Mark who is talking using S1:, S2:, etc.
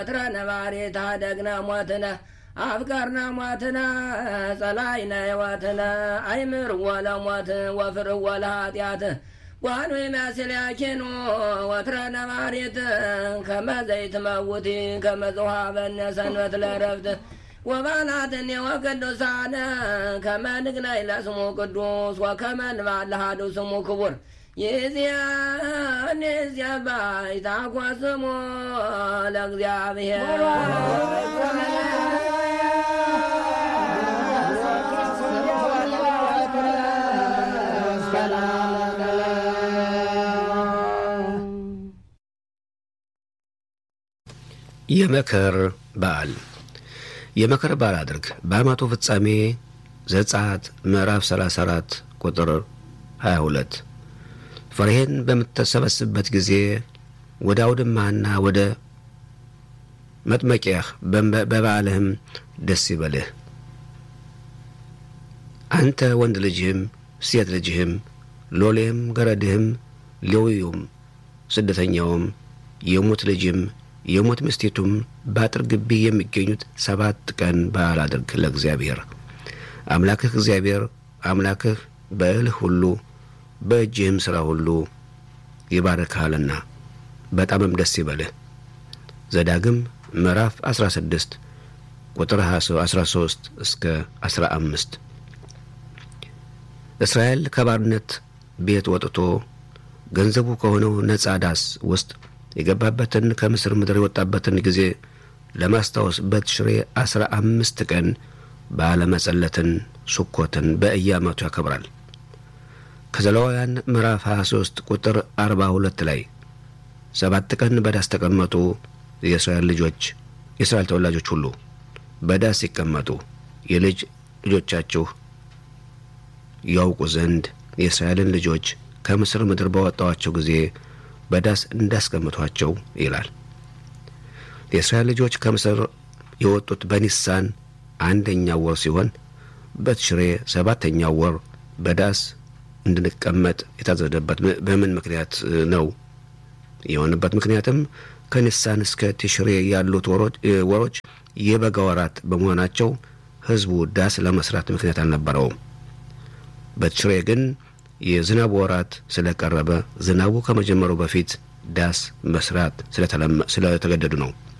S1: ትረ ነባሬ ታደግነ ሞትነ አፍቀርነ ሞትነ ጸላይነ ሕይወትነ አይምር ወለ ሞት ወፍር ወለ ኃጢአት ዋኑ የሚያስልያኪኑ ወትረ ነባሬት ከመዘይት መውቲ ከመዝሃበነ ሰንበት ለረፍት ወባላትን ወቅዱሳነ ከመንግናይ ለስሙ ቅዱስ ወከመንባልሃዱ ስሙ ክቡር ይዚያን የዚያ ባይታኮ ስሙ ለእግዚአብሔር
S2: የመከር በዓል የመከር በዓል አድርግ። በዓመቱ ፍጻሜ ዘጸአት ምዕራፍ 34 ቁጥር 22 ፍሬህን በምትሰበስብበት ጊዜ ወደ አውድማህና ወደ መጥመቂያህ በበዓልህም ደስ ይበልህ። አንተ ወንድ ልጅህም ሴት ልጅህም ሎሌህም ገረድህም ሌዊውም ስደተኛውም የሙት ልጅም የሞት ምስቴቱም በአጥር ግቢ የሚገኙት ሰባት ቀን በዓል አድርግ ለእግዚአብሔር አምላክህ እግዚአብሔር አምላክህ በእልህ ሁሉ በእጅህም ሥራ ሁሉ ይባርክሃልና በጣምም ደስ ይበልህ። ዘዳግም ምዕራፍ 16 ቁጥር 13 እስከ 15 እስራኤል ከባርነት ቤት ወጥቶ ገንዘቡ ከሆነው ነጻ ዳስ ውስጥ የገባበትን ከምስር ምድር የወጣበትን ጊዜ ለማስታወስ በትሽሬ አስራ አምስት ቀን በዓለ መጸለትን ሱኮትን በየዓመቱ ያከብራል። ከዘሌዋውያን ምዕራፍ 23 ቁጥር 42 ላይ ሰባት ቀን በዳስ ተቀመጡ፣ የእስራኤል ልጆች የእስራኤል ተወላጆች ሁሉ በዳስ ሲቀመጡ የልጅ ልጆቻችሁ ያውቁ ዘንድ የእስራኤልን ልጆች ከምስር ምድር ባወጣዋቸው ጊዜ በዳስ እንዳስቀምጧቸው ይላል። የእስራኤል ልጆች ከምስር የወጡት በኒሳን አንደኛው ወር ሲሆን በትሽሬ ሰባተኛው ወር በዳስ እንድንቀመጥ የታዘዘበት በምን ምክንያት ነው? የሆነበት ምክንያትም ከኒሳን እስከ ትሽሬ ያሉት ወሮች የበጋ ወራት በመሆናቸው ሕዝቡ ዳስ ለመስራት ምክንያት አልነበረውም። በትሽሬ ግን የዝናቡ ወራት ስለቀረበ ዝናቡ ከመጀመሩ በፊት ዳስ መስራት ስለተገደዱ ነው።